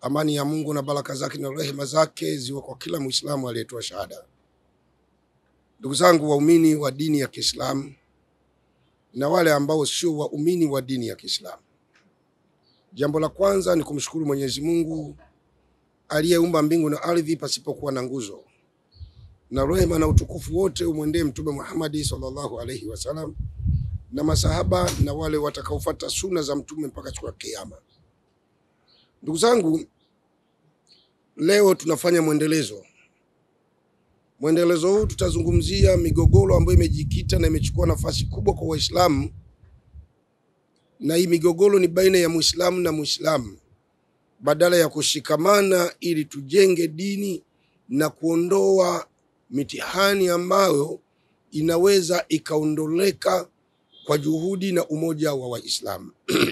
Amani ya Mungu na baraka zake na rehema zake ziwe kwa kila Muislamu aliyetoa shahada. Ndugu zangu waumini wa dini ya Kiislamu na wale ambao sio waumini wa dini ya Kiislamu, jambo la kwanza ni kumshukuru Mwenyezi Mungu aliyeumba mbingu na ardhi pasipokuwa na nguzo, na rehema na utukufu wote umwendee Mtume Muhammad sallallahu alaihi wasallam na masahaba na wale watakaofuata suna za mtume mpaka siku ya Kiyama. Ndugu zangu, leo tunafanya mwendelezo. Mwendelezo huu tutazungumzia migogoro ambayo imejikita na imechukua nafasi kubwa kwa Waislamu, na hii migogoro ni baina ya Muislamu na Muislamu, badala ya kushikamana ili tujenge dini na kuondoa mitihani ambayo inaweza ikaondoleka kwa juhudi na umoja wa Waislamu.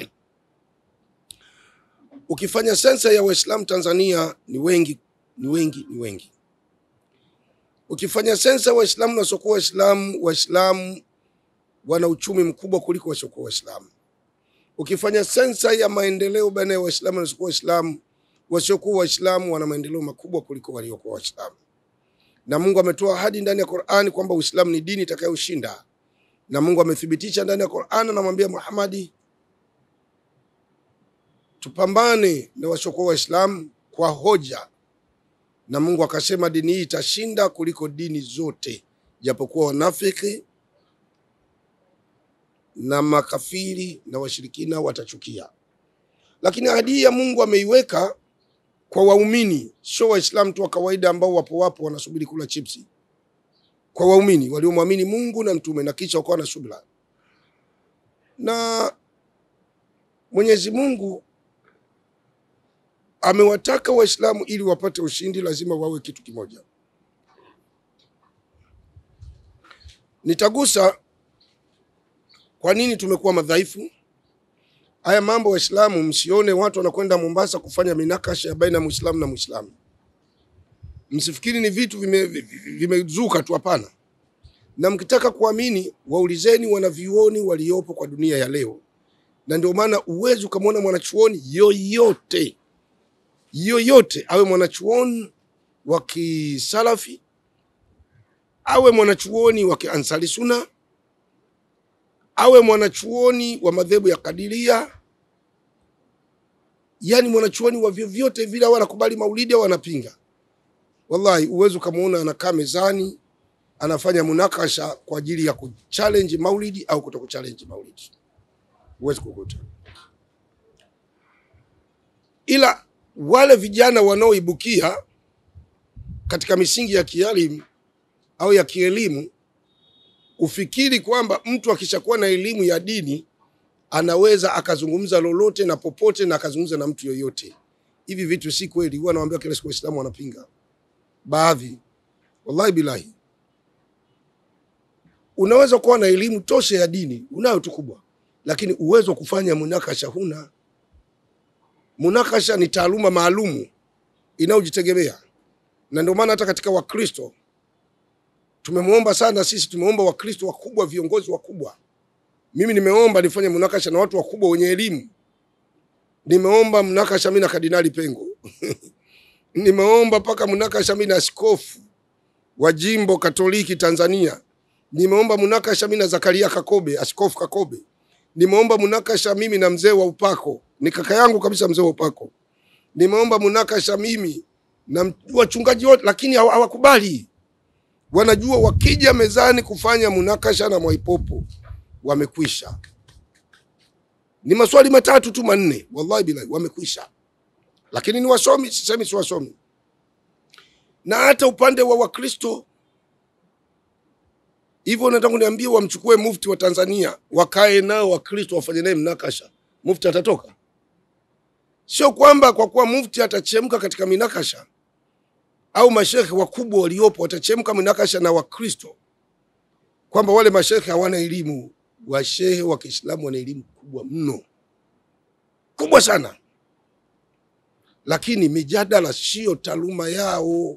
Ukifanya sensa ya Waislamu Tanzania ni wengi, ni wengi, ni wengi. Ukifanya sensa Waislamu na wasiokuwa Waislamu, Waislamu wana uchumi mkubwa kuliko wasiokuwa Waislamu. Ukifanya sensa ya maendeleo baina ya Waislamu na wasiokuwa Waislamu, wasiokuwa Waislamu wana maendeleo makubwa kuliko waliokuwa Waislamu. Na Mungu ametoa ahadi ndani ya Qur'ani kwamba Uislamu ni dini itakayoshinda, na Mungu amethibitisha ndani ya Qur'ani, anamwambia Muhammadi tupambane na wasiokuwa Waislamu kwa hoja, na Mungu akasema dini hii itashinda kuliko dini zote, japokuwa wanafiki na makafiri na washirikina watachukia, lakini ahadi hii ya Mungu ameiweka kwa waumini, sio Waislamu tu wa kawaida ambao wapo wapo wanasubiri kula chipsi. Kwa waumini waliomwamini Mungu na mtume na kisha wakawa na subira, na Mwenyezi Mungu amewataka Waislamu ili wapate ushindi lazima wawe kitu kimoja. Nitagusa kwa nini tumekuwa madhaifu. Haya mambo Waislamu, msione watu wanakwenda Mombasa kufanya minakasha ya baina ya Muislamu na Muislamu, msifikiri ni vitu vimezuka vime tu, hapana. Na mkitaka kuamini, waulizeni wanavyuoni waliopo kwa dunia ya leo, na ndio maana uwezi ukamwona mwanachuoni yoyote yoyote awe mwanachuoni wa kisalafi awe mwanachuoni wa kiansari suna awe mwanachuoni wa madhehebu ya kadiria, yani mwanachuoni wa vyovyote vile, au anakubali maulidi au anapinga, wallahi uwezi ukamwona anakaa mezani anafanya munakasha kwa ajili ya kuchallenge maulidi au kuto kuchallenge maulidi, huwezi kukuta ila wale vijana wanaoibukia katika misingi ya kielimu au ya kielimu, ufikiri kwamba mtu akishakuwa na elimu ya dini anaweza akazungumza lolote na popote na akazungumza na mtu yoyote. Hivi vitu si kweli. Huwa nawaambia kila siku Waislamu wanapinga baadhi, wallahi bilahi. Unaweza kuwa na elimu tosha ya dini, unayo tu kubwa, lakini uwezo wa kufanya munakasha huna. Munakasha ni taaluma maalumu inayojitegemea, na ndio maana hata katika Wakristo tumemwomba sana sisi, tumeomba Wakristo wakubwa, viongozi wakubwa. Mimi nimeomba nifanye munakasha na watu wakubwa wenye elimu. Nimeomba munakasha mimi na Kardinali Pengo nimeomba mpaka munakasha mimi na askofu wa jimbo Katoliki Tanzania. Nimeomba munakasha mimi na Zakaria Kakobe, askofu Kakobe. Nimeomba munakasha mimi na mzee wa upako ni kaka yangu kabisa, mzee wa upako. Nimeomba munakasha mimi na wachungaji wote, lakini hawakubali. Wanajua wakija mezani kufanya munakasha na Mwaipopo wamekwisha. Ni maswali matatu tu manne, wallahi bilahi, wamekwisha. Lakini ni wasomi, sisemi si wasomi. Na hata upande wa Wakristo hivyo, nataka kuniambia wamchukue mufti wa Tanzania wakae nao Wakristo wafanye naye mnakasha, mufti atatoka? Sio kwamba kwa kuwa mufti atachemka katika minakasha au mashekhe wakubwa waliopo watachemka minakasha na Wakristo, kwamba wale mashekhe hawana elimu. Washehe wa Kiislamu wana elimu kubwa mno, kubwa sana, lakini mijadala siyo taaluma yao.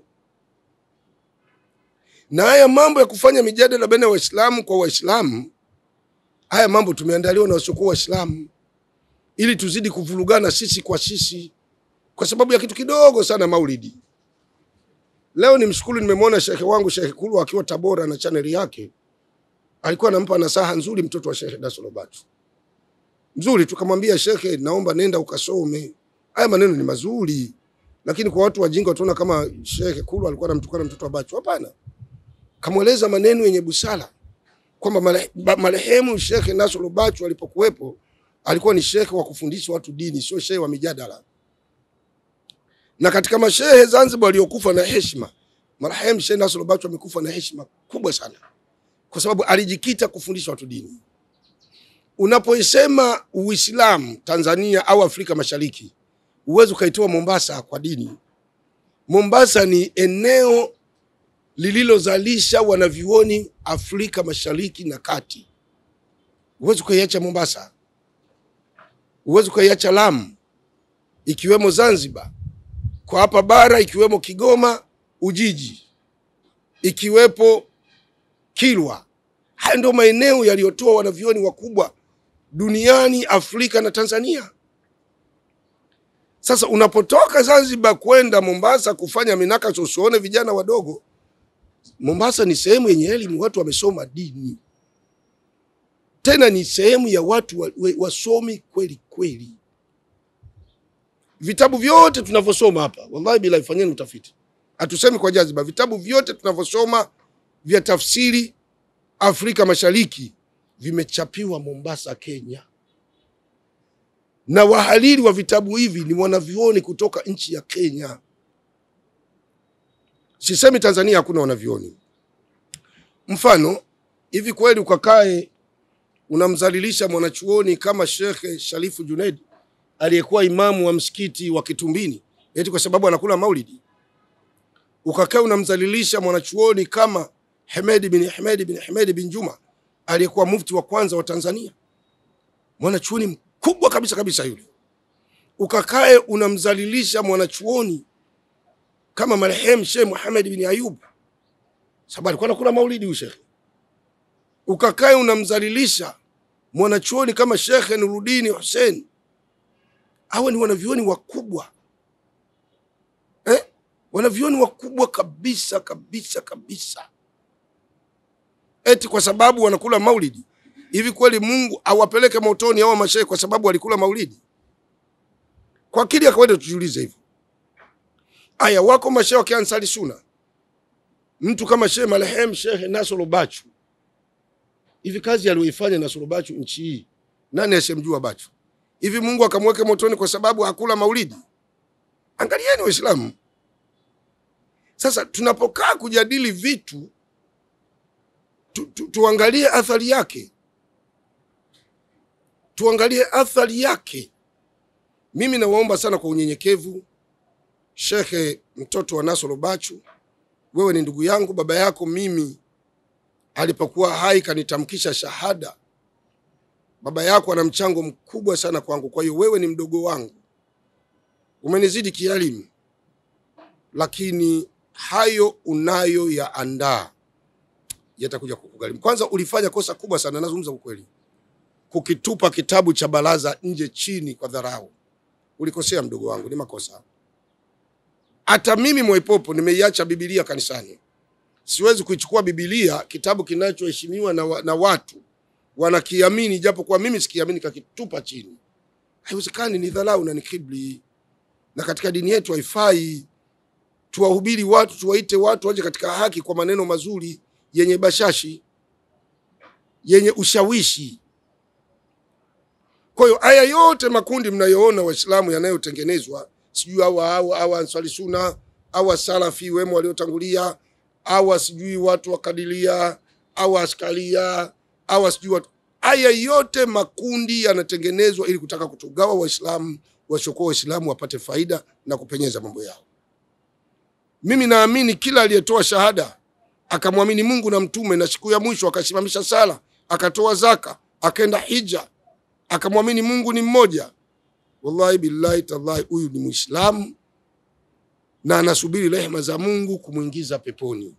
Na haya mambo ya kufanya mijadala baina ya Waislamu kwa Waislamu, haya mambo tumeandaliwa na wasiokuwa Waislamu ili tuzidi kuvurugana sisi kwa sisi. kwa sababu ya kitu kidogo sana, maulidi. Leo ni mshukuru, nimemwona shekhe wangu Shekhe Kulu akiwa Tabora na chaneli yake, alikuwa anampa nasaha nzuri mtoto wa Shekhe Dasolo Batu nzuri, tukamwambia shekhe, naomba nenda ukasome. Haya maneno ni mazuri, lakini kwa watu wajinga wataona kama Shekhe Kulu alikuwa anamtukana mtoto wa Bachu. Hapana, kamweleza maneno yenye busara kwamba mare- ba- marehemu Shekhe Nasoro Bachu alipokuwepo alikuwa ni shekhe wa kufundisha watu dini, sio shehe wa mijadala. Na katika mashehe Zanzibar waliokufa na heshima, marehemu Shehe Nasoro Bachu amekufa na heshima kubwa sana, kwa sababu alijikita kufundisha watu dini. Unapoisema Uislamu Tanzania au Afrika Mashariki, huwezi ukaitoa Mombasa kwa dini. Mombasa ni eneo lililozalisha wanavyuoni Afrika Mashariki na Kati. Huwezi ukaiacha Mombasa, huwezi ukaiacha Lamu, ikiwemo Zanzibar, kwa hapa bara ikiwemo Kigoma, Ujiji, ikiwepo Kilwa. Haya ndio maeneo yaliyotoa wanavyuoni wakubwa duniani, Afrika na Tanzania. Sasa unapotoka Zanzibar kwenda Mombasa kufanya minakaso, usione vijana wadogo. Mombasa ni sehemu yenye elimu, watu wamesoma dini, tena ni sehemu ya watu wa- we- wasomi kweli kweli. Vitabu vyote tunavyosoma hapa, wallahi bila ifanyeni utafiti, hatusemi kwa jaziba. Vitabu vyote tunavyosoma vya tafsiri Afrika Mashariki vimechapiwa Mombasa, Kenya, na wahariri wa vitabu hivi ni wanavyuoni kutoka nchi ya Kenya. Sisemi Tanzania hakuna wanavyuoni. Mfano hivi, kweli ukakae unamdhalilisha mwanachuoni kama Shekhe Sharifu Junaid aliyekuwa imamu wa msikiti wa Kitumbini eti kwa sababu anakula maulidi? Ukakaa unamdhalilisha mwanachuoni kama Hemedi bin Hemedi bin Hemedi bin Juma aliyekuwa mufti wa kwanza wa Tanzania, mwanachuoni mkubwa kabisa kabisa yule. Ukakae unamdhalilisha mwanachuoni kama marehemu Sheikh Muhammad bin Ayub, sababu alikuwa anakula maulidi huyu shekhe. Ukakae unamdhalilisha mwanachuoni kama Sheikh Nuruddin Hussein. Hawa ni wanavyuoni wakubwa eh? Wanavyuoni wakubwa kabisa kabisa kabisa, eti kwa sababu wanakula maulidi. Hivi kweli Mungu awapeleke motoni hawa mashehe kwa sababu walikula maulidi? Kwa akili ya kawaida tujiulize hivyo. Aya, wako mashehe wa Kiansari Suna, mtu kama Shehe marehemu Shehe Nasoro Bachu. Hivi kazi aliyoifanya Nasoro Bachu nchi hii, nani asemjua Bachu? Hivi Mungu akamweke motoni kwa sababu hakula maulidi? Angalieni Waislamu. Sasa tunapokaa kujadili vitu tu, tu, tuangalie athari yake, tuangalie athari yake. Mimi nawaomba sana kwa unyenyekevu, Shekhe mtoto wa Nasoro Bachu, wewe ni ndugu yangu. Baba yako mimi alipokuwa hai kanitamkisha shahada. Baba yako ana mchango mkubwa sana kwangu, kwa hiyo wewe ni mdogo wangu, umenizidi kielimu, lakini hayo unayoyaandaa yatakuja kukugharimu. Kwanza ulifanya kosa kubwa sana, nazungumza ukweli, kukitupa kitabu cha baraza nje chini kwa dharau. Ulikosea mdogo wangu, ni makosa. Hata mimi Mwaipopo nimeiacha Biblia kanisani, siwezi kuichukua Biblia, kitabu kinachoheshimiwa na, wa, na watu wanakiamini, japo kwa mimi sikiamini, kakitupa chini. Haiwezekani, ni dharau na ni kiburi, na katika dini yetu haifai. Tuwahubiri watu, tuwaite watu waje katika haki kwa maneno mazuri yenye bashashi, yenye ushawishi. Kwa hiyo haya yote makundi mnayoona Waislamu yanayotengenezwa, sijui awa awa awa Ansari Sunna awa Salafi wemo waliotangulia, awa sijui watu wa Kadilia awa Askaria awa sijui watu, haya yote makundi yanatengenezwa ili kutaka kutugawa Waislamu, wasiokuwa Waislamu wapate faida na kupenyeza mambo yao. Mimi naamini kila aliyetoa shahada akamwamini Mungu na mtume na siku ya mwisho akasimamisha sala akatoa zaka akaenda hija akamwamini Mungu ni mmoja, wallahi billahi tallahi, huyu ni Muislamu na anasubiri rehema za Mungu kumwingiza peponi.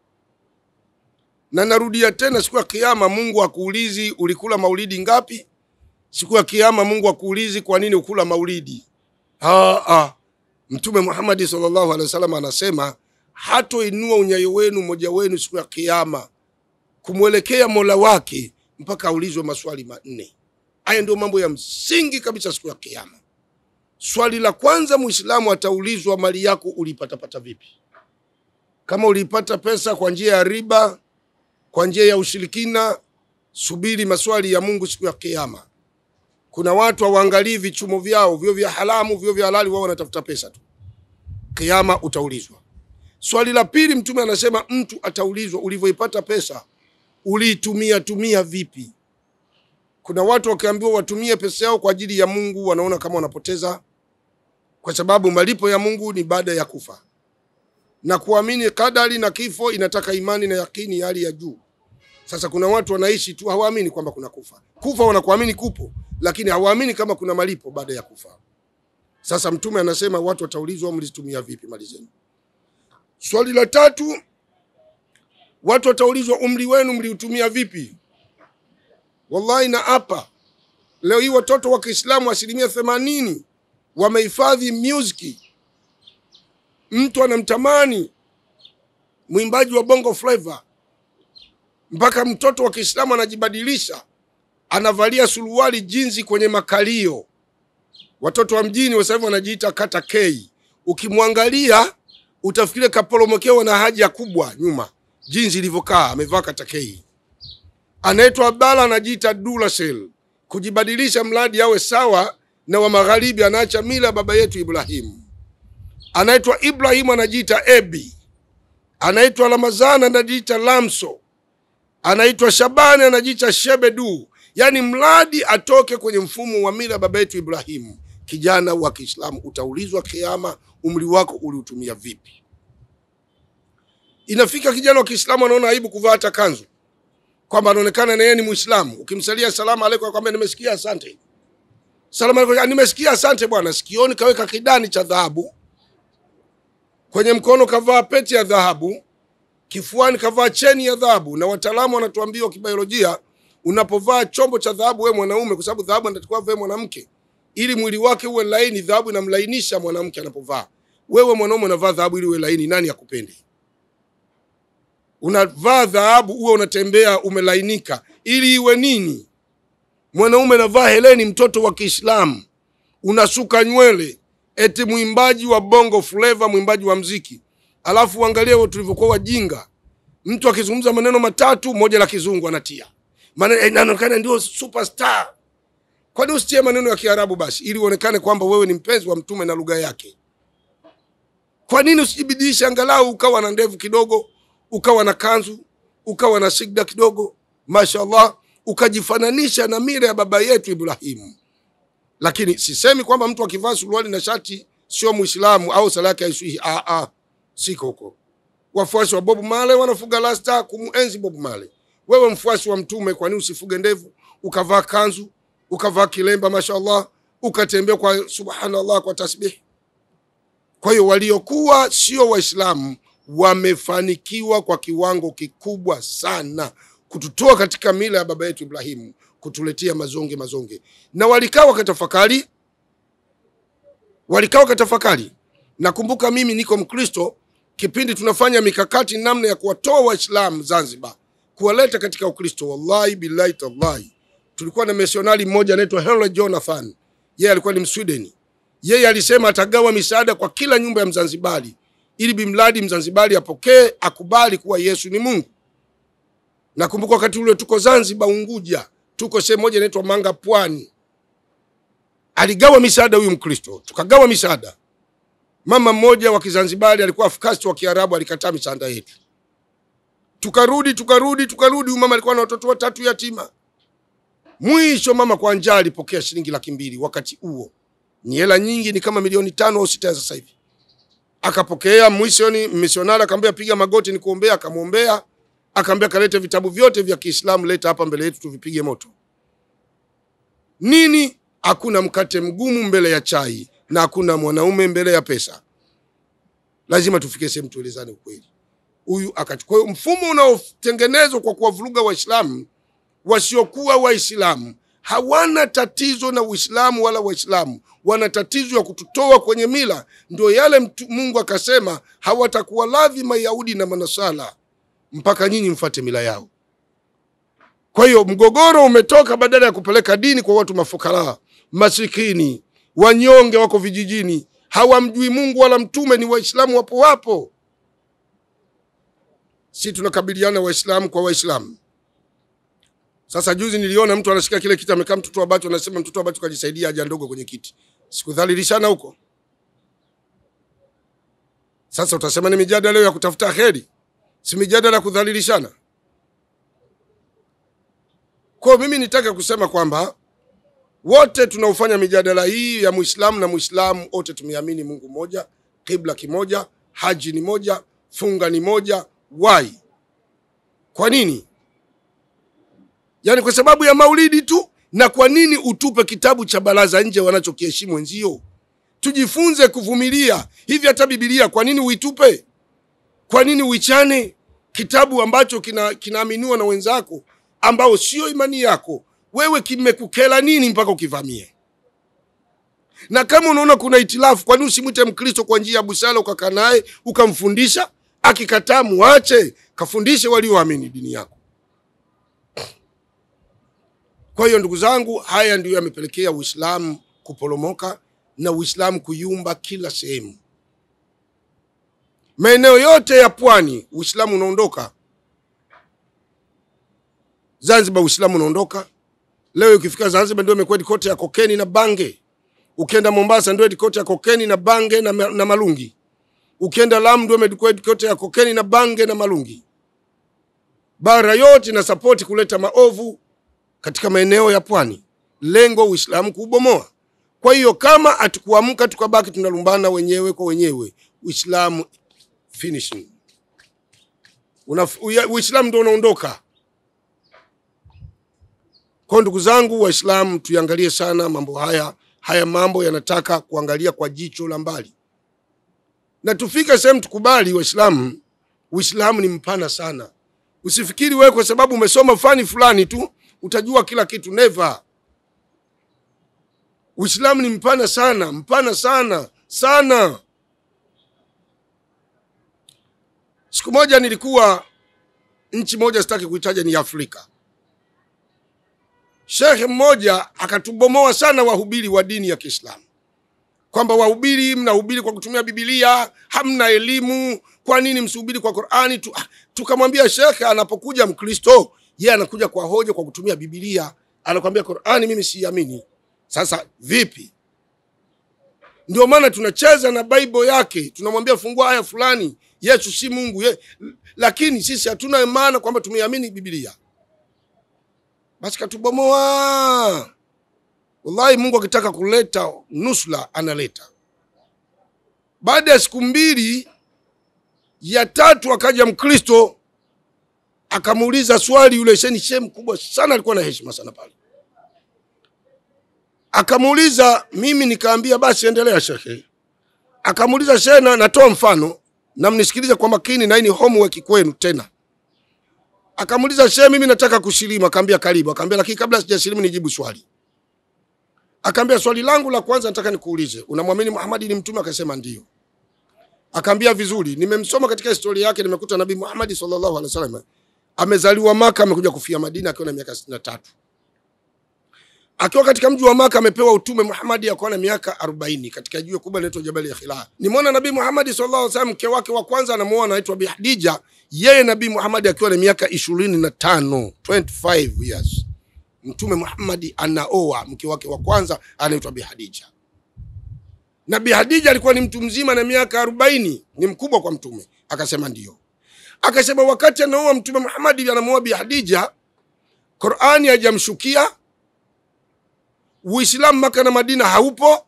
Na narudia tena, siku ya Kiyama Mungu akuulizi ulikula maulidi ngapi. Siku ya Kiyama Mungu akuulizi kwa nini ukula maulidi. Ah, ah. Mtume Muhammadi sallallahu alaihi wasallam anasema hatoinua unyayo wenu mmoja wenu siku ya Kiyama kumwelekea mola wake mpaka aulizwe maswali manne. Haya ndio mambo ya msingi kabisa siku ya Kiyama. Swali la kwanza, Muislamu ataulizwa mali yako ulipatapata vipi? Kama ulipata pesa kwa njia ya riba, kwa njia ya ushirikina, subiri maswali ya Mungu siku ya Kiyama. Kuna watu hawaangalii vichumo vyao, vyo vya haramu, vyo vya halali, wao wanatafuta pesa tu. Kiyama utaulizwa. Swali la pili, Mtume anasema mtu ataulizwa ulivyoipata pesa uliitumia tumia vipi? Kuna watu wakiambiwa watumie pesa yao kwa ajili ya Mungu wanaona kama wanapoteza, kwa sababu malipo ya Mungu ni baada ya kufa, na kuamini kadari na kifo inataka imani na yakini ya hali ya juu. Sasa kuna watu wanaishi tu hawaamini kwamba kuna kufa. Kufa wanakuamini kupo, lakini hawaamini kama kuna malipo baada ya kufa. Sasa Mtume anasema watu wataulizwa mlizitumia vipi mali zenu. Swali la tatu, watu wataulizwa umri wenu mliutumia vipi? Wallahi na hapa leo hii watoto wa Kiislamu asilimia themanini wamehifadhi music. Mtu anamtamani mwimbaji wa Bongo Flava, mpaka mtoto wa Kiislamu anajibadilisha, anavalia suruali jinzi kwenye makalio. Watoto wa mjini wa sasa hivi wanajiita kata K. Ukimwangalia utafikiria kaporomokewa na haja kubwa nyuma, jinsi ilivyokaa, amevaa kata K. Anaitwa Abdalla, anajiita Duracell, kujibadilisha mradi awe sawa na wa magharibi, anaacha mila baba yetu Ibrahimu. Anaitwa Ibrahimu, anajiita Ebi. Anaitwa Ramazani, anajiita Lamso. Anaitwa Shabani, anajiita Shebedu. Yaani mradi atoke kwenye mfumo wa mila baba yetu Ibrahimu. Kijana wa Kiislamu utaulizwa kiama, umri wako uliutumia vipi? Inafika kijana wa Kiislamu anaona aibu kuvaa hata kanzu, kwamba anaonekana na yeye ni Muislamu. Ukimsalia salamu aleikum, akwambia nimesikia asante. Salamu aleikum, nimesikia asante bwana. Sikioni kaweka kidani cha dhahabu, kwenye mkono kavaa pete ya dhahabu, kifuani kavaa cheni ya dhahabu. Na wataalamu wanatuambia kibiolojia, unapovaa chombo cha dhahabu wewe mwanaume, kwa sababu dhahabu anatakiwa vae mwanamke ili mwili wake uwe laini. Dhahabu inamlainisha mwanamke anapovaa. Wewe mwanaume unavaa dhahabu ili uwe laini, nani akupende? Unavaa dhahabu uwe unatembea umelainika, ili iwe nini? Mwanaume anavaa heleni, mtoto wa Kiislamu, unasuka nywele, eti mwimbaji wa bongo flava, mwimbaji wa mziki. Alafu uangalie tulivyokuwa wajinga, mtu akizungumza maneno matatu, moja la kizungu anatia maneno, inaonekana ndio superstar. Kwani usitie maneno ya Kiarabu basi, ili uonekane kwamba wewe ni mpenzi wa Mtume na lugha yake? Kwa nini usijibidishe angalau ukawa na ndevu kidogo, ukawa na kanzu, ukawa na sigda kidogo, mashallah, ukajifananisha na mira ya baba yetu Ibrahimu. Lakini sisemi kwamba mtu akivaa suruali na shati sio Muislamu au sala yake haiswihi. Ah, ah, siko huko. Wafuasi wa Bob Marley wanafuga rasta kumuenzi Bob Marley. Wewe mfuasi wa Mtume, kwa nini usifuge ndevu ukavaa kanzu ukavaa kilemba mashallah, ukatembea kwa subhanallah, kwa tasbih. Kwa hiyo waliokuwa sio Waislamu wamefanikiwa kwa kiwango kikubwa sana kututoa katika mila ya baba yetu Ibrahimu, kutuletea mazonge mazonge, na walikaa wakatafakari, walikaa wakatafakari. Nakumbuka mimi niko Mkristo, kipindi tunafanya mikakati namna ya kuwatoa Waislamu Zanzibar, kuwaleta katika Ukristo, wallahi billahi tallahi tulikuwa na misionari mmoja anaitwa Henry Jonathan. Yeye alikuwa ni Mswideni. Yeye alisema atagawa misaada kwa kila nyumba ya Mzanzibari ili bimradi Mzanzibari apokee, akubali kuwa Yesu ni Mungu. Nakumbuka wakati ule tuko Zanzibar, Unguja, tuko sehemu moja inaitwa Manga, Pwani. Aligawa misaada huyu Mkristo, tukagawa misaada. Mama mmoja wa Kizanzibari alikuwa afkasti wa Kiarabu, alikataa misaada yetu. Tukarudi, tukarudi, tukarudi. Huyu mama alikuwa na watoto watatu yatima. Mwisho mama kwa njaa alipokea shilingi laki mbili. Wakati huo ni hela nyingi, ni kama milioni tano au sita ya sasa hivi. Akapokea mwishoni, misionari akamwambia piga magoti ni kuombea, akamwombea, akamwambia kalete vitabu vyote vya Kiislamu, leta hapa mbele yetu tuvipige moto. Nini? Hakuna mkate mgumu mbele ya chai na hakuna mwanaume mbele ya pesa. Lazima tufike sehemu tuelezane ukweli. Huyu akachukua mfumo unaotengenezwa kwa kuwavuruga Waislamu wasiokuwa Waislamu hawana tatizo na Uislamu wala Waislamu, wana tatizo ya kututoa kwenye mila. Ndio yale mtu, Mungu akasema hawatakuwa radhi Mayahudi na Manasara mpaka nyinyi mfate mila yao. Kwa hiyo mgogoro umetoka, badala ya kupeleka dini kwa watu mafukara, masikini, wanyonge, wako vijijini, hawamjui Mungu wala mtume, ni Waislamu wapo wapo. Si tunakabiliana Waislamu kwa Waislamu. Sasa juzi niliona mtu anashika kile kiti, amekaa mtoto wa Bacho, anasema mtoto wa Bacho kajisaidia haja ndogo kwenye kiti. Sikudhalilishana huko? Sasa utasema ni mijadala leo ya kutafuta heri, si mijadala ya kudhalilishana? Kwa mimi nitaka kusema kwamba wote tunaofanya mijadala hii ya Muislamu na Muislamu wote tumeamini Mungu mmoja, kibla kimoja, haji ni moja, funga ni moja. Why? Kwa nini? Yaani kwa sababu ya maulidi tu? Na kwa nini utupe kitabu cha baraza nje wanachokiheshimu wenzio? Tujifunze kuvumilia. Hivi hata Biblia kwa nini uitupe? Kwa nini uichane? Kitabu ambacho kina kinaaminiwa na wenzako ambao sio imani yako, wewe kimekukela nini mpaka ukivamie? Na kama unaona kuna itilafu, kwa nini usimwite Mkristo kwa njia ya busara, ukakaa naye ukamfundisha? Akikataa muache, kafundishe walioamini dini yako. Kwa hiyo ndugu zangu, haya ndiyo yamepelekea Uislamu kuporomoka na Uislamu kuyumba kila sehemu. Maeneo yote ya pwani Uislamu unaondoka. Zanzibar Uislamu unaondoka. Leo ukifika Zanzibar ndio imekuwa kote ya kokeni na bange. Ukienda Mombasa ndio kote ya kokeni na bange na, na malungi. Ukienda Lamu ndio imekuwa kote ya kokeni na bange na malungi. Bara yote na sapoti kuleta maovu katika maeneo ya pwani, lengo Uislamu kuubomoa. Kwa hiyo kama hatukuamka tukabaki tunalumbana wenyewe kwa wenyewe, Uislamu finishing, Uislamu ndio unaondoka. Kwa ndugu zangu Waislamu, tuangalie sana mambo haya. Haya mambo yanataka kuangalia kwa jicho la mbali, na tufike sehemu tukubali Waislamu, Uislamu ni mpana sana. Usifikiri wewe kwa sababu umesoma fani fulani tu utajua kila kitu. Never. Uislamu ni mpana sana, mpana sana sana. Siku moja nilikuwa nchi moja, sitaki kuitaja, ni Afrika. Shekhe mmoja akatubomoa sana wahubiri wa dini ya Kiislamu kwamba wahubiri mnahubiri kwa kutumia Bibilia, hamna elimu. Kwa nini msihubiri kwa Qur'ani tu? Tukamwambia shekhe, anapokuja Mkristo yeye anakuja kwa hoja kwa kutumia Bibilia, anakwambia Qur'ani mimi siamini. Sasa vipi? Ndio maana tunacheza na Bible yake, tunamwambia fungua aya fulani, Yesu si Mungu ye. Lakini sisi hatuna maana kwamba tumeamini Biblia, basi katubomoa. Wallahi, Mungu akitaka kuleta nusra analeta. Baada ya siku mbili ya tatu akaja Mkristo akamuuliza swali yule sheni shehe mkubwa sana, alikuwa na heshima sana pale. Akamuuliza mimi, nikaambia basi endelea shekhe. Akamuuliza shehe, na natoa mfano na mnisikilize kwa makini, na hii ni homework kwenu tena. Akamuuliza shehe, mimi nataka kusilimu. Akaambia karibu. Akaambia lakini kabla sijasilimu nijibu swali. Akaambia swali langu la kwanza nataka nikuulize, unamwamini Muhammad ni mtume? Akasema ndio. Akaambia vizuri, nimemsoma katika historia yake, nimekuta Nabii Muhammad sallallahu alaihi wasallam amezaliwa Maka, amekuja kufia Madina akiwa na miaka sitini na tatu. Akiwa katika mji wa Maka amepewa utume Muhammad akiwa na miaka arobaini katika jiwe kubwa linaloitwa Jabali ya Khila. Nimeona Nabii Muhammad sallallahu alaihi wasallam mke wake wa kwanza anamuoa anaitwa Bi Hadija, yeye Nabii Muhammad akiwa na miaka ishirini na tano 25 years. Mtume Muhammad anaoa mke wake wa kwanza anaitwa Bi Hadija. Na Bi Hadija alikuwa ni mtu mzima na miaka arobaini, ni mkubwa kwa mtume. Akasema ndio. Akasema wakati anaoa Mtume Muhammad anamuoa Bi Hadija, Qur'ani hajamshukia, Uislamu Maka na Madina haupo,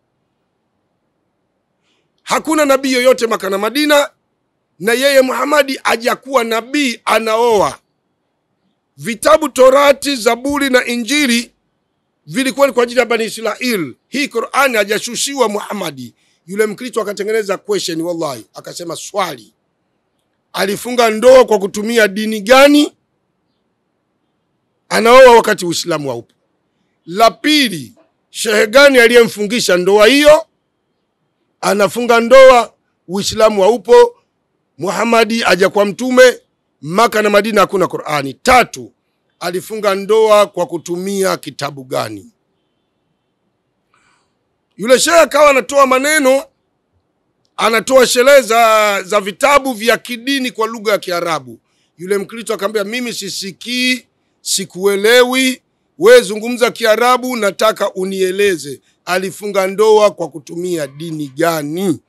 hakuna nabii yoyote Maka na Madina, na yeye Muhammad hajakuwa nabii, anaoa. Vitabu Torati, Zaburi na Injili vilikuwa ni kwa ajili ya Bani Israel. Hii Qur'ani hajashushiwa Muhammad. Yule Mkristo akatengeneza question, wallahi, akasema swali alifunga ndoa kwa kutumia dini gani? Anaoa wakati Uislamu haupo. La pili, shehe gani aliyemfungisha ndoa hiyo? Anafunga ndoa, Uislamu haupo, Muhamadi aja kwa mtume, Maka na Madina hakuna Qurani. Tatu, alifunga ndoa kwa kutumia kitabu gani? Yule shehe akawa anatoa maneno, anatoa sherehe za, za vitabu vya kidini kwa lugha ya Kiarabu. Yule Mkristo akamwambia, mimi sisikii, sikuelewi, we zungumza Kiarabu, nataka unieleze alifunga ndoa kwa kutumia dini gani?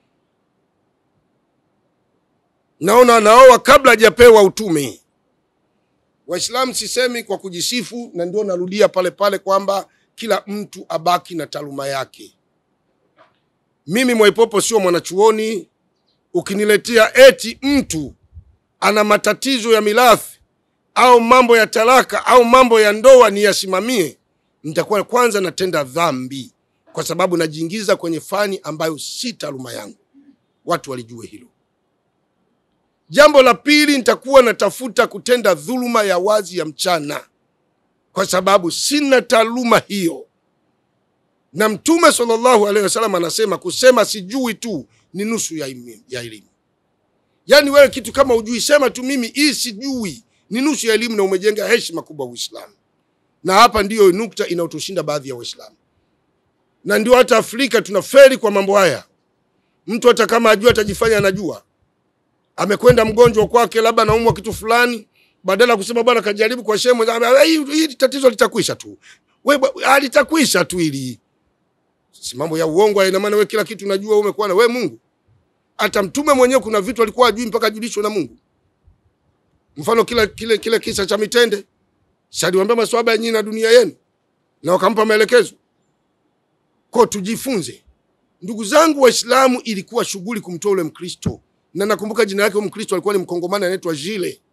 Naona anaoa kabla hajapewa utume. Waislamu sisemi kwa kujisifu, na ndio narudia pale pale kwamba kila mtu abaki na taaluma yake. Mimi Mwaipopo sio mwanachuoni. Ukiniletea eti mtu ana matatizo ya mirathi au mambo ya talaka au mambo ya ndoa niyasimamie, nitakuwa kwanza natenda dhambi, kwa sababu najiingiza kwenye fani ambayo si taaluma yangu. Watu walijue hilo. Jambo la pili, nitakuwa natafuta kutenda dhuluma ya wazi ya mchana, kwa sababu sina taaluma hiyo. Na Mtume sallallahu alaihi wasallam anasema kusema sijui tu ni nusu ya imi- ya elimu. Yaani wewe kitu kama ujui, sema tu mimi hii sijui, ni nusu ya elimu, na umejenga heshima kubwa Uislamu. Na hapa ndiyo nukta inayotushinda baadhi ya Waislamu, na ndio hata Afrika tunaferi kwa mambo haya. Mtu hata kama ajua atajifanya anajua amekwenda mgonjwa kwake, labda anaumwa kitu fulani, badala ya kusema bwana kajaribu kwa shehe mwenzake, "Ah, hii hii tatizo litakwisha tu, we bwa- ah, litakwisha tu hili. Si mambo ya uongo haya, ina maana we kila kitu unajua, wewe umekuwa na we Mungu. Hata mtume mwenyewe kuna vitu alikuwa ajui mpaka ajulishwe na Mungu. Mfano kile kile kile kisa cha mitende, si aliwaambia maswahaba nyinyi na dunia yenu, na wakampa maelekezo. Kwa tujifunze, ndugu zangu Waislamu, ilikuwa shughuli kumtoa ule Mkristo na nakumbuka jina lake huyo Mkristo alikuwa ni Mkongomani anaitwa Jile.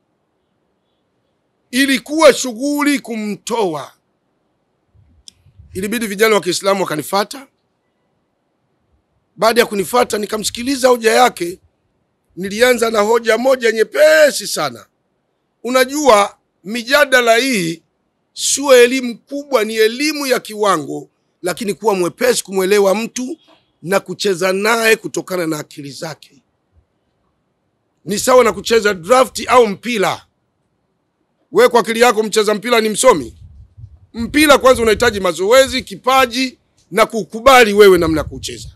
Ilikuwa shughuli kumtoa, ilibidi vijana wa Kiislamu wakanifata. Baada ya kunifata, nikamsikiliza hoja yake. Nilianza na hoja moja nyepesi sana. Unajua, mijadala hii sio elimu kubwa, ni elimu ya kiwango, lakini kuwa mwepesi kumwelewa mtu na kucheza naye kutokana na akili zake ni sawa na kucheza drafti au mpira. We kwa akili yako mcheza mpira ni msomi? Mpira kwanza unahitaji mazoezi, kipaji na kukubali wewe namna ya kucheza.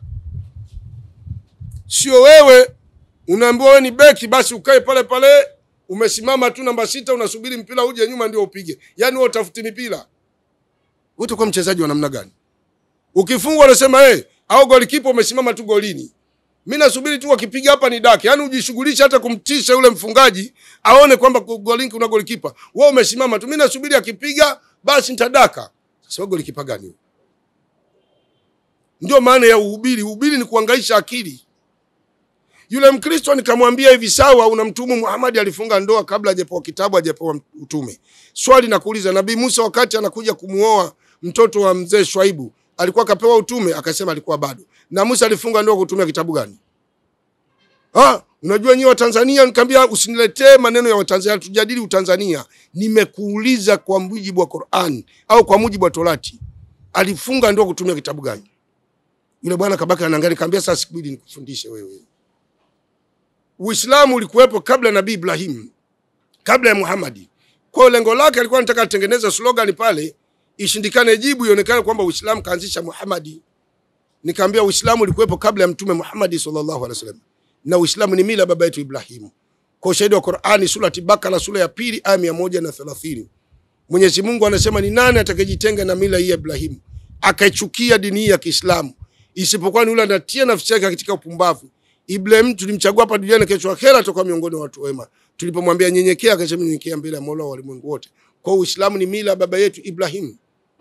Sio wewe unaambiwa wewe ni beki, basi ukae pale pale umesimama tu namba sita, unasubiri mpira uje nyuma ndio upige. Yaani wewe utafuti mipira, wewe utakuwa mchezaji wa namna gani? Ukifungwa unasema hey, au golikipa umesimama tu golini mi nasubiri tu wakipiga hapa ni daki, yaani ujishughulishe hata kumtisha yule mfungaji aone kwamba golini kuna golikipa. Wewe umesimama tu, mi nasubiri akipiga basi nitadaka. Sasa wewe golikipa gani huyo? Ndio maana ya uhubiri. Uhubiri ni kuangaisha akili. Yule Mkristo nikamwambia hivi, sawa, unamtumu Muhammad alifunga ndoa kabla hajapewa kitabu, hajapewa utume. Swali nakuuliza, Nabii Musa wakati anakuja kumuoa mtoto wa mzee Shwaibu alikuwa kapewa utume? Akasema alikuwa bado. Na Musa alifunga ndoa kutumia kitabu gani? Ah, unajua nyinyi wa Tanzania, nikamwambia usiniletee maneno ya Watanzania, tujadili Utanzania. Nimekuuliza kwa mujibu wa Qur'an au kwa mujibu wa Torati, alifunga ndoa kutumia kitabu gani? Yule bwana kabaka anaangalia, nikamwambia sasa sikubidi nikufundishe wewe. Uislamu ulikuwepo kabla ya Nabii Ibrahim, kabla ya Muhammadi. Kwa hiyo lengo lake alikuwa anataka atengeneze slogan pale ishindikane jibu ionekane kwamba Uislamu kaanzisha Muhammadi. Nikamwambia Uislamu ulikuwepo kabla ya Mtume Muhammadi sallallahu alaihi wasallam, na Uislamu ni mila baba yetu Ibrahimu. Kwa ushahidi wa Qur'ani, surati Bakara sura ya pili aya mia moja na thelathini Mwenyezi Mungu anasema ni nani atakayejitenga na mila hii ya Ibrahimu akaichukia dini hii ya Kiislamu, isipokuwa ni yule anatia nafsi yake katika upumbavu. Ibrahim tulimchagua hapa duniani, kesho akhera atakuwa miongoni mwa watu wema. Tulipomwambia nyenyekea, akasema nyenyekea mbele ya Mola wa walimwengu wote. Kwa Uislamu ni mila ya baba yetu Ibrahim.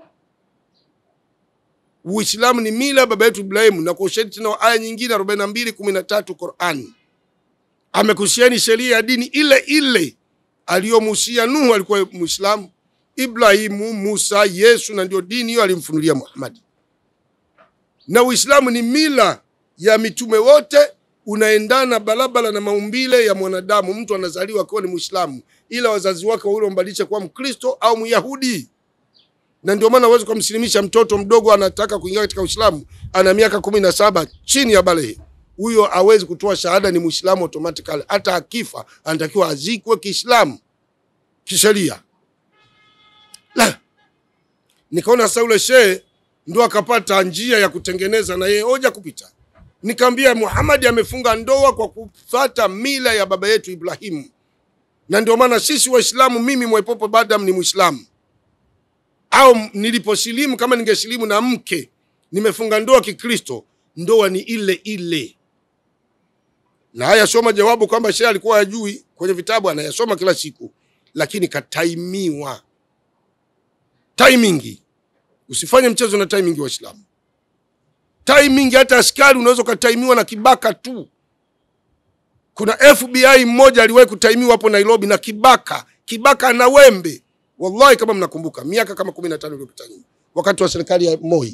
Uislamu ni mila ya baba yetu Ibrahim, na kwa ushahidi tena wa aya nyingine 42 13 Qur'an amekuhusiani sheria ya dini ile ile aliyomuhusia Nuhu, alikuwa Muislamu, Ibrahimu, Musa, Yesu, na ndio dini hiyo alimfunulia Muhammad. Na Uislamu ni mila ya mitume wote, unaendana barabara na maumbile ya mwanadamu. Mtu anazaliwa akiwa ni Muislamu, ila wazazi wake wawili wambadilisha kuwa Mkristo au Myahudi. na ndio maana huwezi kumsilimisha mtoto mdogo anataka kuingia katika Uislamu, ana miaka kumi na saba chini ya balehe, huyo hawezi kutoa shahada, ni Muislamu automatically. Hata akifa anatakiwa azikwe Kiislamu kisheria. La, nikaona sasa yule shehe ndo akapata njia ya kutengeneza na yeye hoja kupita. Nikamwambia Muhammad amefunga ndoa kwa kufuata mila ya baba yetu Ibrahimu, na ndio maana sisi Waislamu, mimi Mwaipopo Badam ni Muislamu au niliposilimu, kama ningesilimu na mke nimefunga ndoa Kikristo, ndoa ni ile ile. Na haya soma jawabu kwamba shehe alikuwa hajui kwenye vitabu, anayasoma kila siku, lakini kataimiwa. Timing, usifanye mchezo na timing wa Waislamu. Timing, hata askari unaweza ukataimiwa na kibaka tu. Kuna FBI mmoja aliwahi kutaimiwa hapo Nairobi na kibaka, kibaka na wembe Wallahi, kama mnakumbuka miaka kama kumi na tano iliyopita nyuma, wakati wa serikali ya Moi,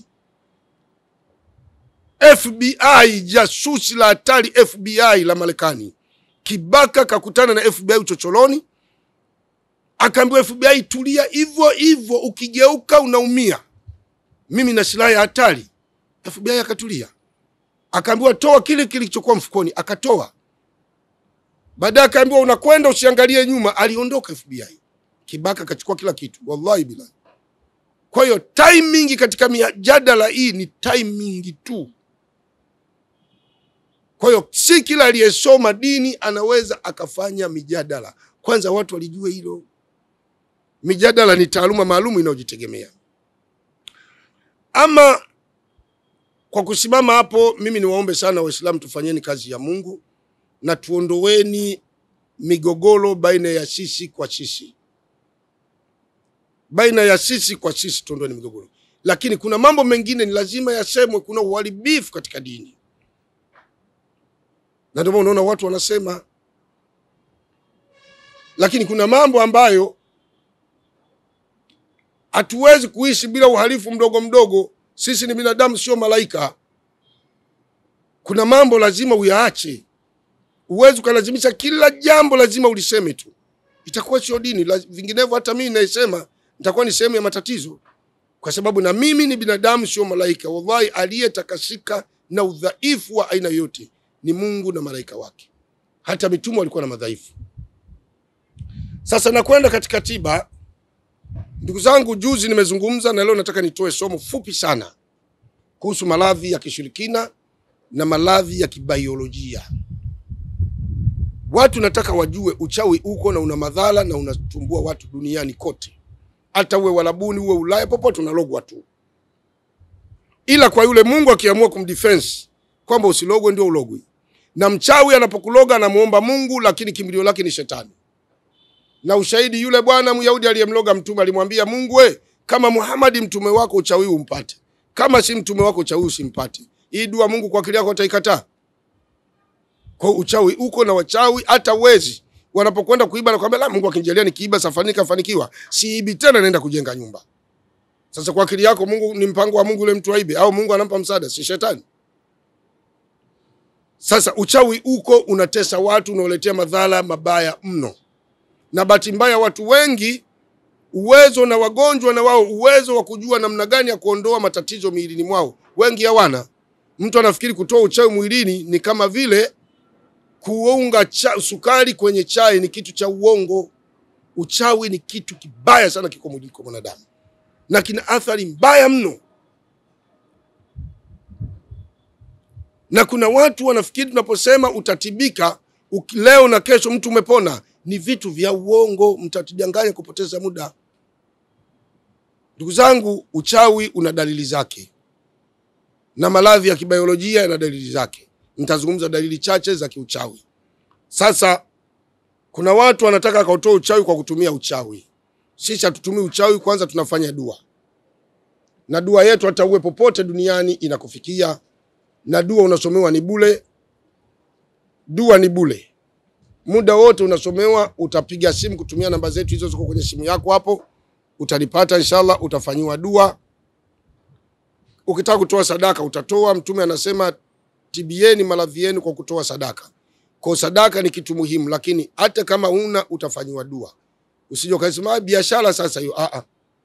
FBI jasusi la hatari, FBI la Marekani, kibaka kakutana na FBI uchocholoni, akaambiwa FBI, tulia hivyo hivyo, ukigeuka unaumia, mimi na silaha ya hatari. FBI akatulia, akaambiwa toa kile kilichokuwa mfukoni, akatoa. Baadaye akaambiwa unakwenda usiangalie nyuma, aliondoka FBI. Kibaka akachukua kila kitu, wallahi bila. Kwa hiyo timing katika mijadala hii ni timing tu. Kwa hiyo si kila aliyesoma dini anaweza akafanya mijadala. Kwanza watu walijue hilo, mijadala ni taaluma maalum inayojitegemea. Ama kwa kusimama hapo, mimi niwaombe sana Waislamu, tufanyeni kazi ya Mungu na tuondoweni migogoro baina ya sisi kwa sisi baina ya sisi kwa sisi tuondoe migogoro, lakini kuna mambo mengine ni lazima yasemwe. Kuna uharibifu katika dini, na ndio maana unaona watu wanasema, lakini kuna mambo ambayo hatuwezi kuishi bila uhalifu mdogo mdogo. Sisi ni binadamu, sio malaika. Kuna mambo lazima uyaache. Huwezi ukalazimisha kila jambo lazima uliseme tu, itakuwa sio dini. Vinginevyo hata mimi naisema nitakuwa ni sehemu ya matatizo, kwa sababu na mimi ni binadamu, sio malaika. Wallahi, aliyetakasika na udhaifu wa aina yote ni Mungu na malaika wake. Hata mitume walikuwa na madhaifu. Sasa nakwenda katika tiba, ndugu zangu. Juzi nimezungumza na leo nataka nitoe somo fupi sana kuhusu maradhi ya kishirikina na maradhi ya kibaiolojia. Watu nataka wajue uchawi uko na una madhara na unatumbua watu duniani kote hata uwe Walabuni uwe Ulaya, popote unalogwa tu, ila kwa yule Mungu akiamua kumdefense kwamba usilogwe, ndio ulogwe. Na mchawi anapokuloga anamuomba Mungu, lakini kimbilio lake ni shetani. Na ushahidi, yule bwana Myahudi aliyemloga mtume alimwambia Mungu, we kama Muhammad mtume wako uchawi umpate, kama si mtume wako uchawi usimpate. Hii dua Mungu kwa akili yako ataikataa? Kwa uchawi uko na wachawi, hata wezi wanapokwenda kuiba na kwambia, la Mungu akinijalia nikiiba safari nikafanikiwa, siibi tena, naenda kujenga nyumba. Sasa kwa akili yako, Mungu ni mpango wa Mungu yule mtu aibe, au Mungu anampa msaada? Si shetani? Sasa uchawi uko unatesa watu, unaoletea madhara mabaya mno, na bahati mbaya watu wengi uwezo na wagonjwa na wao uwezo wa kujua namna gani ya kuondoa matatizo miilini mwao, wengi hawana. Mtu anafikiri kutoa uchawi mwilini ni kama vile kuunga cha, sukari kwenye chai ni kitu cha uongo. Uchawi ni kitu kibaya sana, kiko mwilini kwa mwanadamu na kina athari mbaya mno, na kuna watu wanafikiri tunaposema utatibika leo na kesho mtu umepona, ni vitu vya uongo. Mtatidanganya kupoteza muda. Ndugu zangu, uchawi una dalili zake na maradhi ya kibiolojia yana dalili zake. Nitazungumza dalili chache za kiuchawi. Sasa kuna watu wanataka akautoa uchawi kwa kutumia uchawi. Sisi hatutumii uchawi, kwanza tunafanya dua, na dua yetu hata uwe popote duniani inakufikia, na dua unasomewa ni bule. Dua ni bule, muda wote unasomewa. Utapiga simu kutumia namba zetu hizo, ziko kwenye simu yako hapo, utalipata inshallah, utafanyiwa dua. Ukitaka kutoa sadaka utatoa. Mtume anasema tibieni maradhi yenu kwa kutoa sadaka. Kwa sadaka ni kitu muhimu, lakini hata kama una utafanyiwa dua. Usije ukasema biashara sasa hiyo. A a,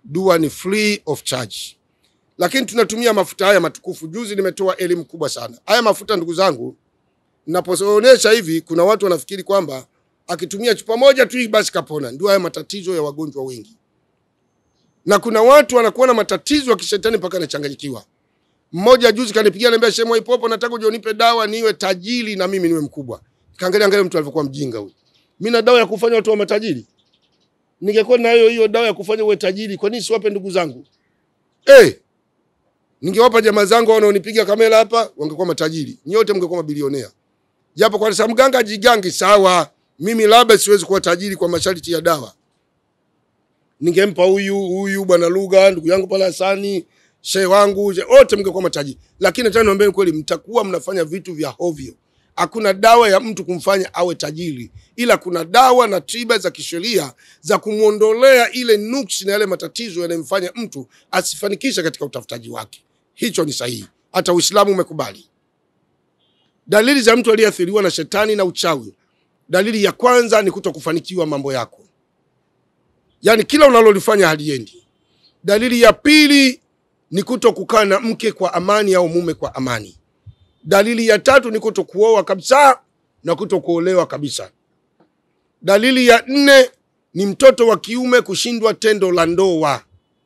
dua ni free of charge, lakini tunatumia mafuta haya matukufu. Juzi nimetoa elimu kubwa sana. Haya mafuta ndugu zangu, ninapoonyesha hivi, kuna watu wanafikiri kwamba akitumia chupa moja tu basi kapona. Ndio haya matatizo ya wagonjwa wengi, na kuna watu wanakuwa na matatizo ya kishetani mpaka anachanganyikiwa. Mmoja juzi kanipigia niambia, Sheikh Mwaipopo, nataka uje unipe dawa niwe tajiri na mimi niwe mkubwa. Kaangalia angalia mtu alivyokuwa mjinga huyu. Mimi na dawa ya kufanya watu wa matajiri. Ningekuwa na hiyo hiyo dawa ya kufanya uwe tajiri, kwa nini siwape ndugu zangu? Eh. Ningewapa jamaa zangu wanaonipiga kamera hapa, wangekuwa matajiri. Nyote mngekuwa mabilionea. Japo kwa sababu mganga jigangi sawa. Mimi labda siwezi kuwa tajiri kwa masharti ya dawa. Ningempa huyu huyu bwana Lugha, ndugu yangu pale Hasani, shehe wangu, wote mngekuwa matajiri. Lakini nataka niwaambie kweli, mtakuwa mnafanya vitu vya hovyo. Hakuna dawa ya mtu kumfanya awe tajiri, ila kuna dawa na tiba za kisheria za kumwondolea ile nuksi na yale matatizo yanayomfanya mtu asifanikishe katika utafutaji wake. Hicho ni sahihi, hata Uislamu umekubali. Dalili za mtu aliyeathiriwa na shetani na uchawi, dalili ya kwanza ni kutokufanikiwa mambo yako, yaani kila unalolifanya haliendi. Dalili ya pili ni kutokukaa na mke kwa amani au mume kwa amani. Dalili ya tatu ni kutokuoa kabisa na kutokuolewa kabisa. Dalili ya nne ni mtoto wa kiume kushindwa tendo la ndoa,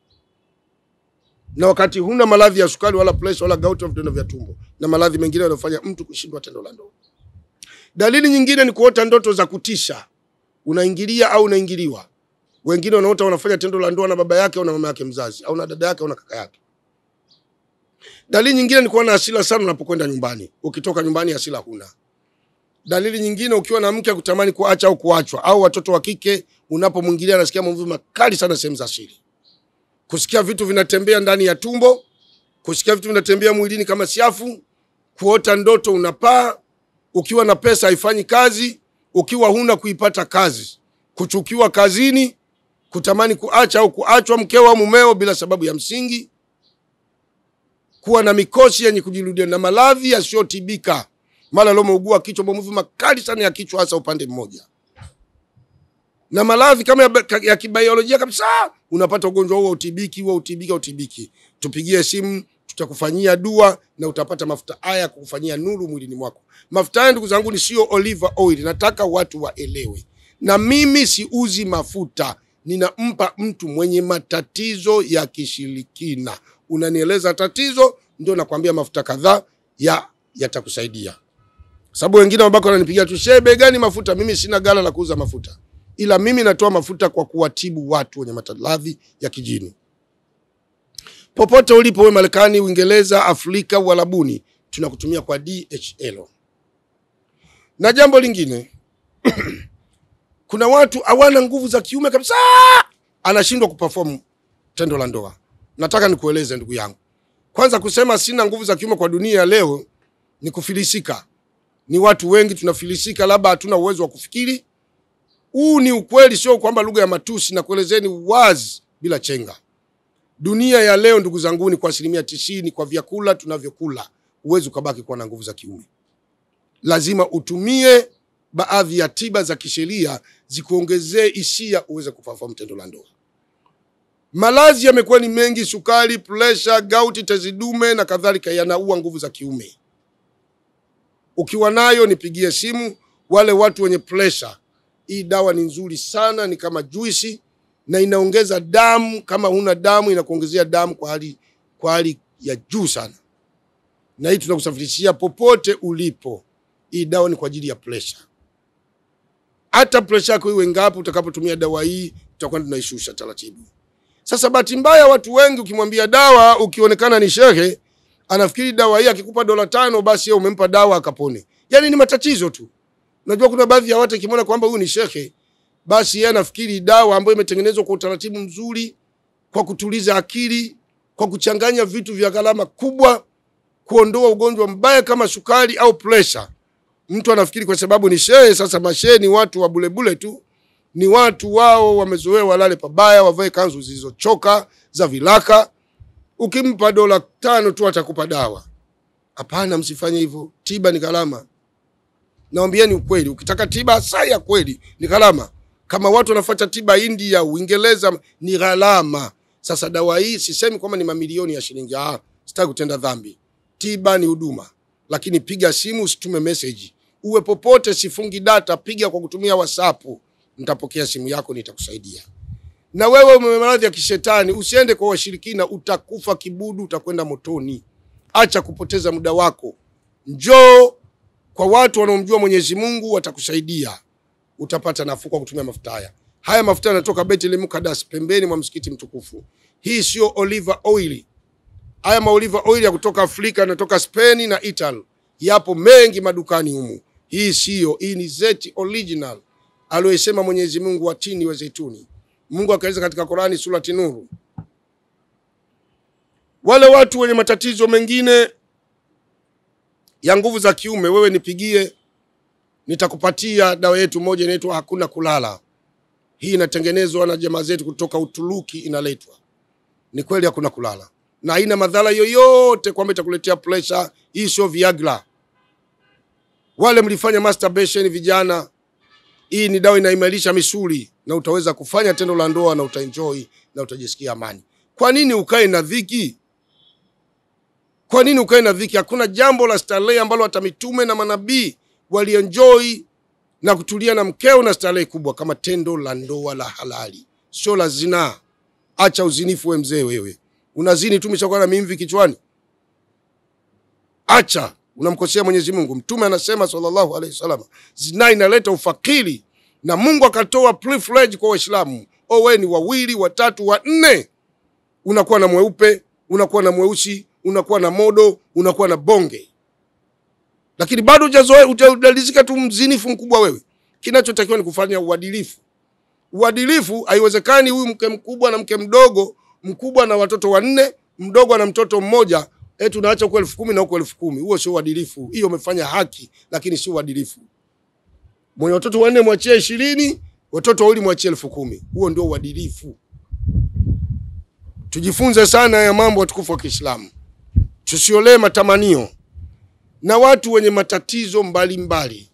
na wakati huna maradhi ya sukari wala presha wala gout au vidonda vya tumbo na maradhi mengine yanayofanya mtu kushindwa tendo la ndoa. Dalili nyingine ni kuota ndoto za kutisha, unaingilia au unaingiliwa. Wengine wanaota wanafanya tendo la ndoa na baba yake au na mama yake mzazi au na dada yake au na kaka yake. Dalili nyingine ni kuwa na hasira sana unapokwenda nyumbani. Ukitoka nyumbani hasira huna. Dalili nyingine ukiwa na mke kutamani kuacha au kuachwa, au watoto wa kike unapomwingilia anasikia maumivu makali sana sehemu za siri, kusikia vitu vinatembea ndani ya tumbo, kusikia vitu vinatembea mwilini kama siafu, kuota ndoto unapaa, ukiwa na pesa haifanyi kazi, ukiwa huna kuipata kazi, kuchukiwa kazini, kutamani kuacha au kuachwa mkeo au mumeo bila sababu ya msingi kuwa na mikosi yenye kujirudia na maradhi yasiyotibika. Mara leo umeugua kichwa, maumivu makali sana ya kichwa, hasa upande mmoja, na maradhi kama ya, ya kibiolojia kabisa. Unapata ugonjwa huo utibiki, huo utibiki, utibiki. Tupigie simu, tutakufanyia dua na utapata mafuta haya kukufanyia nuru mwilini mwako. Mafuta haya ndugu zangu ni sio olive oil, nataka watu waelewe, na mimi siuzi mafuta, ninampa mtu mwenye matatizo ya kishirikina unanieleza tatizo, ndio nakwambia mafuta kadhaa ya yatakusaidia. Sababu wengine wabako wananipigia tu, shehe, bei gani mafuta? Mimi sina gala la kuuza mafuta, ila mimi natoa mafuta kwa kuwatibu watu wenye maradhi ya kijini. Popote ulipo, wewe Marekani, Uingereza, Afrika, Uarabuni, tunakutumia kwa DHL. Na jambo lingine kuna watu hawana nguvu za kiume kabisa, anashindwa kuperform tendo la ndoa. Nataka nikueleze ndugu yangu, kwanza kusema sina nguvu za kiume kwa dunia ya leo ni kufilisika. Ni watu wengi tunafilisika, labda hatuna uwezo wa kufikiri. Huu ni ukweli, sio kwamba lugha ya matusi, na kuelezeni wazi bila chenga. Dunia ya leo ndugu zangu, ni kwa asilimia tisini kwa vyakula tunavyokula, huwezi ukabaki kuwa na nguvu za kiume. Lazima utumie baadhi ya tiba za kisheria zikuongezee hisia uweze kufahamu tendo la ndoa. Malazi yamekuwa ni mengi, sukari, presha, gauti, tezi dume na kadhalika, yanaua nguvu za kiume. Ukiwa nayo nipigie simu. Wale watu wenye presha, hii dawa ni nzuri sana, ni kama juisi na inaongeza damu. Kama huna damu, inakuongezea damu kwa hali kwa hali ya juu sana, na hii tunakusafirishia popote ulipo. Hii dawa ni kwa ajili ya presha. Hata presha yako iwe ngapi, utakapotumia dawa hii tutakwenda tunaishusha taratibu. Sasa bahati mbaya, watu wengi ukimwambia dawa, ukionekana ni shehe, anafikiri dawa hii akikupa dola tano basi yeye umempa dawa akapone. Yaani ni matatizo tu. Unajua kuna baadhi ya watu ikimwona kwamba huyu ni shehe, basi yeye anafikiri dawa ambayo imetengenezwa kwa utaratibu mzuri, kwa kutuliza akili, kwa kuchanganya vitu vya gharama kubwa, kuondoa ugonjwa mbaya kama sukari au presha. Mtu anafikiri kwa sababu ni shehe. Sasa mashehe ni watu wa bulebule tu ni watu wao wamezoea walale pabaya, wavae kanzu zilizochoka za vilaka. Ukimpa dola tano tu atakupa dawa. Hapana, msifanye hivyo. Tiba ni gharama, naambieni ukweli. Ukitaka tiba saa ya kweli ni gharama. Kama watu wanafuata tiba India, Uingereza, ni gharama. Sasa dawa hii sisemi kwamba ni mamilioni ya shilingi, ah, sitaki kutenda dhambi. Tiba ni huduma, lakini piga simu, usitume message, uwe popote, sifungi data, piga kwa kutumia WhatsApp, nitapokea simu yako, nitakusaidia. Na wewe ume maradhi ya kishetani, usiende kwa washirikina, utakufa kibudu, utakwenda motoni. Acha kupoteza muda wako, njoo kwa watu wanaomjua Mwenyezi Mungu, watakusaidia, utapata nafuu kwa kutumia mafuta haya. Haya mafuta yanatoka Bethlehem Mukadas, pembeni mwa msikiti mtukufu. Hii sio olive oil. Haya ma olive oil ya kutoka Afrika, yanatoka Spain na Italy, yapo mengi madukani humu. Hii siyo, hii ni zeti original aliyosema Mwenyezi Mungu, watini wa zeituni. Mungu akaeleza katika Qurani surati Nuru. Wale watu wenye matatizo mengine ya nguvu za kiume, wewe nipigie, nitakupatia dawa yetu moja inaitwa hakuna kulala. Hii inatengenezwa na jamaa zetu kutoka Uturuki, inaletwa. Ni kweli hakuna kulala na haina madhara yoyote, kwamba itakuletea pressure. Hii sio Viagra. Wale mlifanya masturbation vijana, hii ni dawa inaimarisha misuli na utaweza kufanya tendo la ndoa na utaenjoy na utajisikia amani. Kwa nini ukae na dhiki? Kwa nini ukae na dhiki? Hakuna jambo la starehe ambalo hata mitume na manabii walienjoy na kutulia na mkeo na starehe kubwa kama tendo la ndoa la halali, sio la zinaa. Acha uzinifu, we mzee wewe, unazini tu umeshakuwa na mimvi kichwani. Acha, unamkosea Mwenyezi Mungu. Mtume anasema sallallahu alaihi wasallam, zinaa inaleta ufakiri, na Mungu akatoa privilege kwa Waislamu. Owe ni wawili, watatu, wanne, unakuwa na mweupe, unakuwa na mweusi, unakuwa na modo, unakuwa na bonge lakini bado hujazoea, hujadalizika tu mzinifu mkubwa wewe. Kinachotakiwa ni kufanya uadilifu. Uadilifu haiwezekani huyu mke mkubwa na mke mdogo, mkubwa na watoto wanne, mdogo na mtoto mmoja, eti unaacha huko elfu kumi na huko elfu kumi. Huo sio uadilifu. Hiyo umefanya haki, lakini sio uadilifu. Mwenye watoto wanne mwachie ishirini, watoto wawili mwachie elfu kumi. Huo ndio uadilifu. Tujifunze sana ya mambo watukufu wa Kiislamu, tusiolee matamanio na watu wenye matatizo mbalimbali mbali.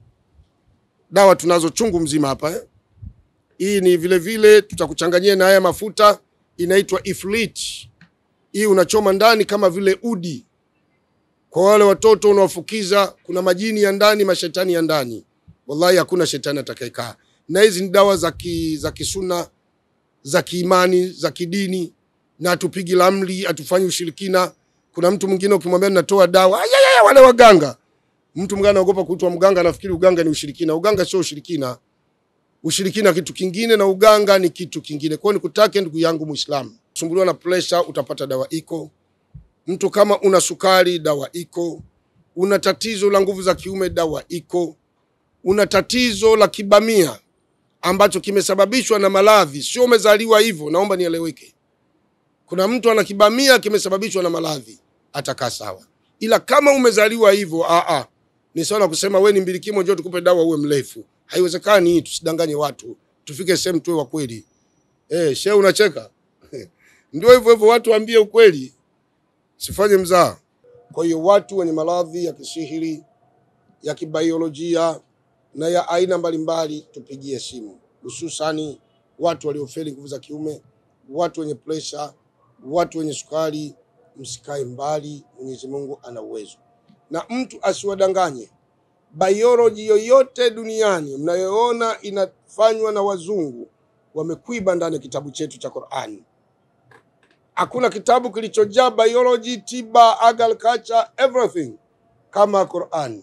Dawa tunazo chungu mzima hapa eh? Hii ni vile vile tutakuchanganyia na haya mafuta inaitwa Ifrit. Hii unachoma ndani kama vile udi. Kwa wale watoto unawafukiza, kuna majini ya ndani, mashetani ya ndani. Wallahi hakuna shetani atakayekaa. Na hizi ni dawa za ki, za kisuna za kiimani za kidini, na hatupigi lamli, hatufanyi ushirikina. Kuna mtu mwingine ukimwambia natoa dawa, ayaya, wale waganga. Mtu mganga anaogopa kuitwa mganga, anafikiri uganga ni ushirikina. Uganga sio ushirikina. Ushirikina kitu kingine na uganga ni kitu kingine. Kwa hiyo nikutake ndugu yangu Muislamu, sumbuliwa na pressure, utapata dawa iko. Mtu kama una sukari, dawa iko. Una tatizo la nguvu za kiume, dawa iko. Una tatizo la kibamia ambacho kimesababishwa na maradhi, sio umezaliwa hivyo. Naomba nieleweke. Kuna mtu ana kibamia kimesababishwa na maradhi, atakaa sawa, ila kama umezaliwa hivyo, a a, ni sawa na kusema we ni mbilikimo, njoo tukupe dawa uwe mrefu. Haiwezekani hii, tusidanganye watu, tufike sehemu tuwe wa kweli. Eh, shehe unacheka ndio hivyo hivyo, watu waambie ukweli, sifanye mzaa. Kwa hiyo watu wenye maradhi ya kisihiri ya kibaiolojia na ya aina mbalimbali tupigie simu, hususani watu waliofeli nguvu za kiume, watu wenye presha, watu wenye sukari. Msikae mbali, Mwenyezi Mungu ana uwezo, na mtu asiwadanganye. Biology yoyote duniani mnayoona inafanywa na wazungu wamekwiba ndani ya kitabu chetu cha Qur'ani. Hakuna kitabu kilichojaa biology, tiba, agriculture, everything kama Qur'ani.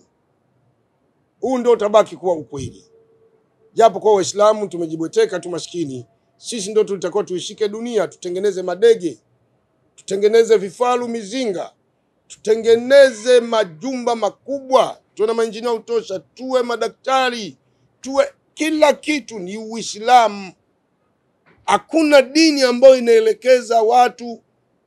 Huu ndio utabaki kuwa ukweli, japo kwa Waislamu tumejibweteka tu maskini. Sisi ndio tulitakiwa tuishike dunia, tutengeneze madege, tutengeneze vifaru, mizinga, tutengeneze majumba makubwa, tuwe na mainjinia utosha, tuwe madaktari, tuwe kila kitu. Ni Uislamu. Hakuna dini ambayo inaelekeza watu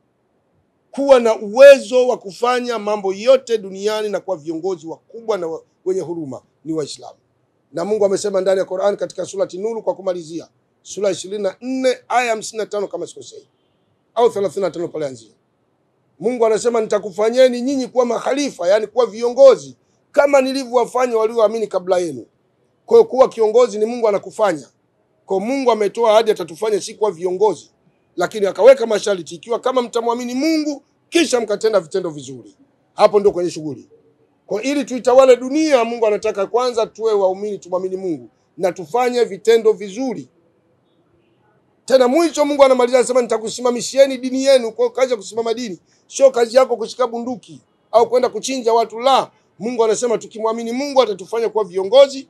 kuwa na uwezo wa kufanya mambo yote duniani na kuwa viongozi wakubwa na wa- wenye huruma ni Waislamu. Na Mungu amesema ndani ya Qur'an katika surati Nuru, kwa kumalizia, sura ishirini na nne aya hamsini na tano kama sikosei, au thelathini na tano pale anzia. Mungu anasema nitakufanyeni nyinyi kuwa makhalifa, yani kuwa viongozi kama nilivyowafanya walioamini kabla yenu. Kwa hiyo kuwa kiongozi ni Mungu anakufanya. Kwa hiyo Mungu ametoa ahadi atatufanya si kuwa viongozi, lakini akaweka masharti, ikiwa kama mtamwamini Mungu kisha mkatenda vitendo vizuri, hapo ndio kwenye shughuli. Kwa ili tuitawale dunia, Mungu anataka kwanza tuwe waumini, tumwamini Mungu na tufanye vitendo vizuri. Tena mwisho Mungu anamaliza anasema, nitakusimamishieni dini yenu. Kwa hiyo kazi ya kusimama dini sio kazi yako kushika bunduki au kwenda kuchinja watu, la. Mungu anasema tukimwamini Mungu atatufanya kuwa viongozi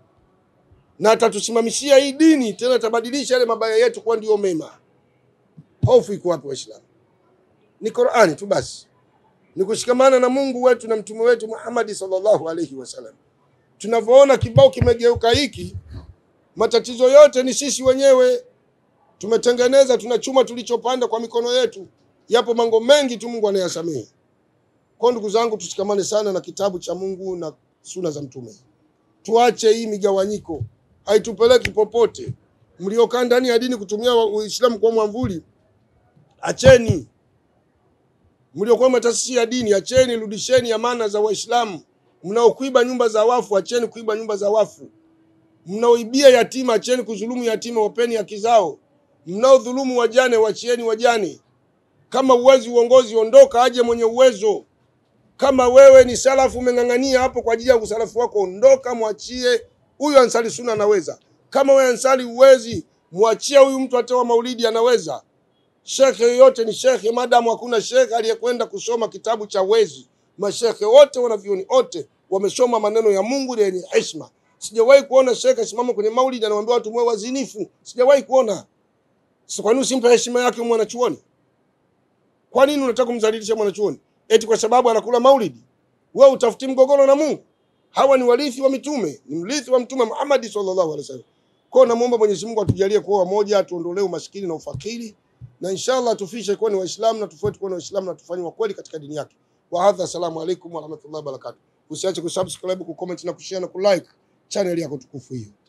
na atatusimamishia hii dini, tena atabadilisha yale mabaya yetu kuwa ndio mema. Hofu iko wapi Waislamu? Ni Qur'ani tu basi, ni kushikamana na Mungu wetu na mtume wetu Muhammad sallallahu alaihi wasallam. Tunavyoona kibao kimegeuka hiki, matatizo yote ni sisi wenyewe tumetengeneza, tunachuma tulichopanda kwa mikono yetu. Yapo mambo mengi tu Mungu anayasamehe. Kwa ndugu zangu, tushikamane sana na kitabu cha Mungu na suna za mtume. Tuache hii migawanyiko, haitupeleki popote. Mliokaa ndani ya dini kutumia Uislamu kwa mwamvuli, acheni. Mliokuwa mataasisi ya dini, acheni, rudisheni amana za Waislamu. Mnaokuiba nyumba za wafu, acheni kuiba nyumba za wafu. Mnaoibia yatima, acheni kudhulumu yatima, wapeni haki zao. Mnaodhulumu wajane, wachieni wajane. Kama uwezi uongozi, ondoka, aje mwenye uwezo. Kama wewe ni salafu umeng'ang'ania hapo kwa ajili ya usalafu wako, ondoka, mwachie huyu ansari suna anaweza. Kama wewe ansari uwezi, mwachie huyu mtu atewa maulidi anaweza. Shekhe yoyote ni shekhe, madamu hakuna shekhe aliyekwenda kusoma kitabu cha wezi. Mashekhe wote wanavyoni wote wamesoma maneno ya Mungu yenye heshima. Sijawahi kuona shekhe simama kwenye maulidi anamwambia watu mwe wazinifu, sijawahi kuona. Sasa kwa nini usimpe heshima yake mwanachuoni? Kwa nini unataka kumdhalilisha mwanachuoni? Eti kwa sababu anakula maulidi? Wewe utafuti mgogoro na Mungu? Hawa ni warithi wa mitume, ni mrithi wa mtume Muhammad sallallahu alaihi wasallam. Kwa hiyo namuomba Mwenyezi Mungu atujalie kuwa wamoja, atuondolee umaskini na ufakiri, na inshallah tufishe kuwa ni Waislamu na tufuate kuwa ni Waislamu na tufanye wa kweli katika dini yake. Wa hadha, assalamu alaikum wa rahmatullahi wa barakatuh. Usiache kusubscribe, kucomment na kushare na kulike channel yako tukufu hiyo.